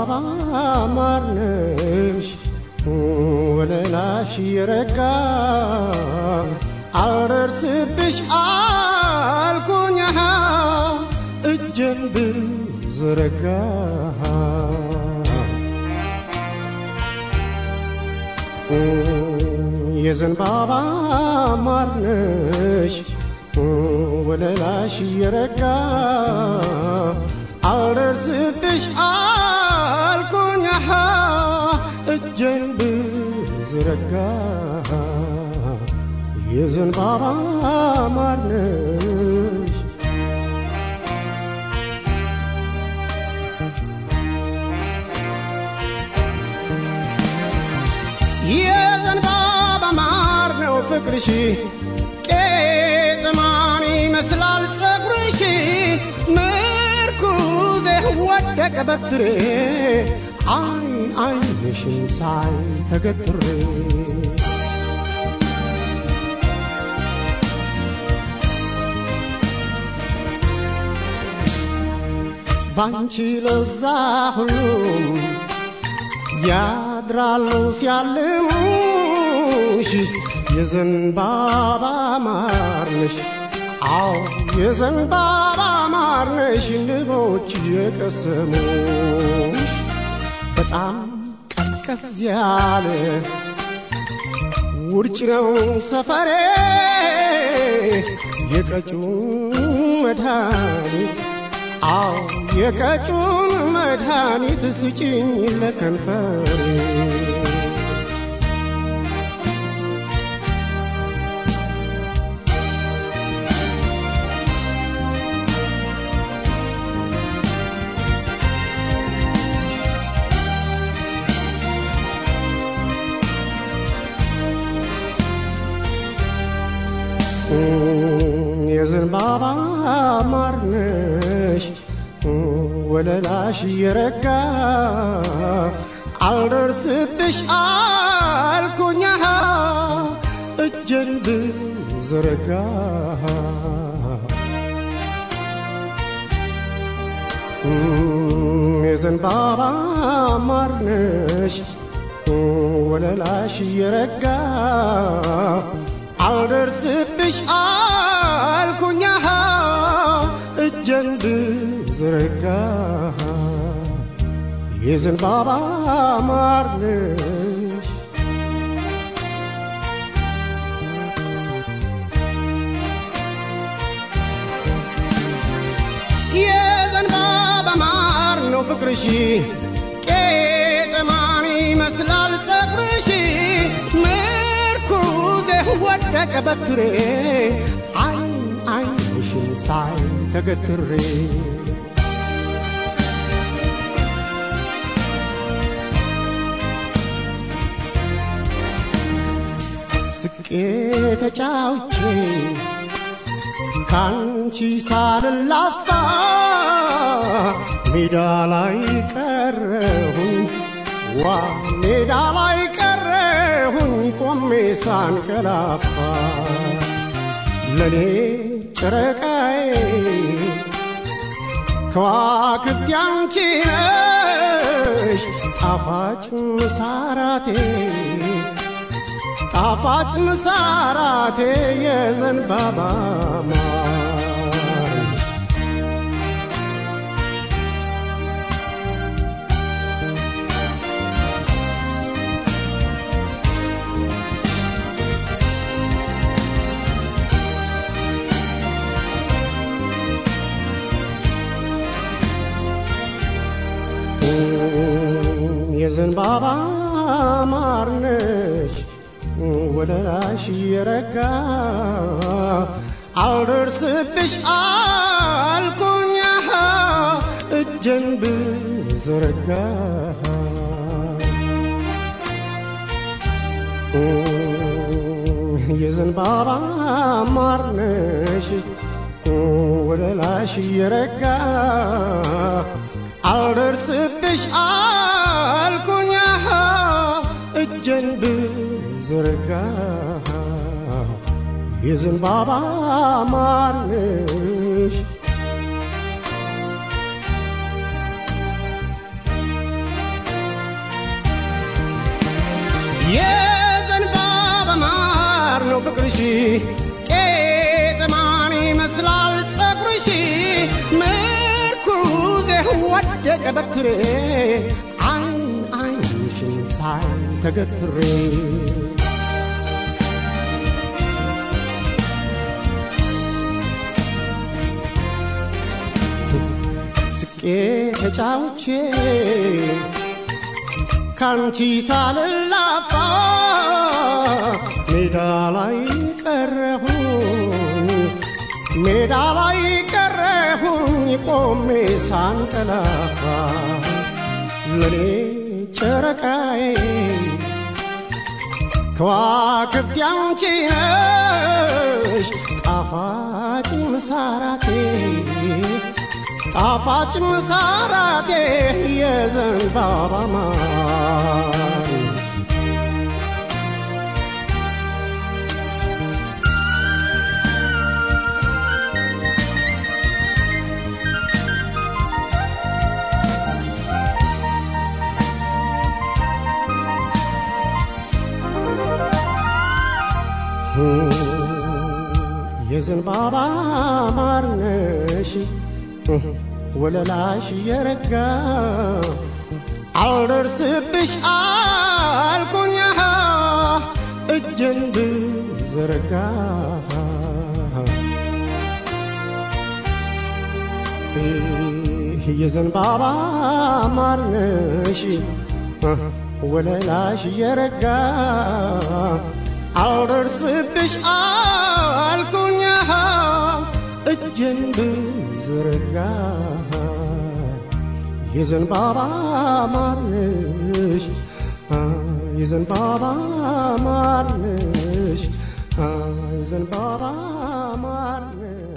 የዘንባባ ማርነሽ ወለላሽ የረጋ አልደርስብሽ አልኩኝ እጄን ብዘረጋ የዘንባባ ማርነሽ ወለላሽ የረጋ አልደርስብሽ አልኩኝ እጄን ብዘረጋ የዘንባባ ማርነሽ የዘንባባ ማር ነው ፍቅርሽ ቄጥማን ይመስላል ጸጉርሽ ምርኩዜ ወደቀ በትሬ አይን አይንሽን ሳይ ተገትሬ ባንቺ ለዛ ሁሉም ያድራሉ ሲያልሙሽ የዘንባባ ማርነሽ አዎ የዘንባባ ማርነሽ ንቦች የቀሰሙሽ በጣም ቀዝቀዝ ያለ ውርጭ ነው ሰፈሬ የቀጩን መድኃኒት አዎ የቀጩን መድኃኒት ስጭኝ ለከንፈሬ የዘንባባ ማርነሽ ወለላሽ የረጋ አልደርስብሽ አልኩኛ እጄን ብዘረጋ የዘንባባ ማርነሽ ወለላሽ የረጋ አልደርስብሽ አልኩኛ እጄን ብዘረጋ የዘንባባ ማርነሽ የዘንባባ ማር ነው ፍቅርሽ ቄጥማን ይመስላል ጸጉርሽ ምርኩዜ ወደቀ በትሬ አይን አይንሽን ሳይ ተገትሬ ስቄ ተጫውቼ ካንቺ ሳልላፋ ሜዳ ላይ ቀረሁኝ ዋ ሜዳ ላይ ቀረሁኝ ቆሜ ሳንቀላፋ ለኔ ጨረቃዬ ከዋክብት ያንቺ ነሽ ጣፋጭ ምሳራቴ ጣፋጭ ምሳራቴ የዘንባባ ማር የዘንባባ ማርነሽ ወደላሽ የረጋ አልደርስብሽ አልኩኛ እጄን ብዘረጋ የዘንባባ ማርነሽ ወደላሽ የረጋ አልደርስብሽ አልኩኛ እጄን ብዘረጋ የዘንባባ ማርነሽ ቄጥማን ይመስላል ጸጉርሽ ምርኩዜ ወደቀ በትሬ አይን አይንሽን ሳይ ተገትሬ ስቄ ተጫውቼ ካንቺ ሳልላፋ ሜዳ ላይ ቀረሁኝ ሜዳ ላይ ቀረሁኝ ቆሜ ሳንቀላፋ ለኔ ጨረቃዬ ከዋክብት ያንቺ ነሽ ጣፋጭ ምሳራቴ ጣፋጭ ምሳራቴ የዘንባባ ማር የዘንባባ ማር ነሽ ወለላሽ የረጋ አልደርስብሽ አልኩኛ እጄን ብዘረጋ የዘንባባ ማር ነሽ ወለላሽ የረጋ አልደርስብሽ አልኩኛ እጄን ብዘረጋ የዘንባባ ማርነሽ የዘንባባ ማርነሽ የዘንባባ ማርነሽ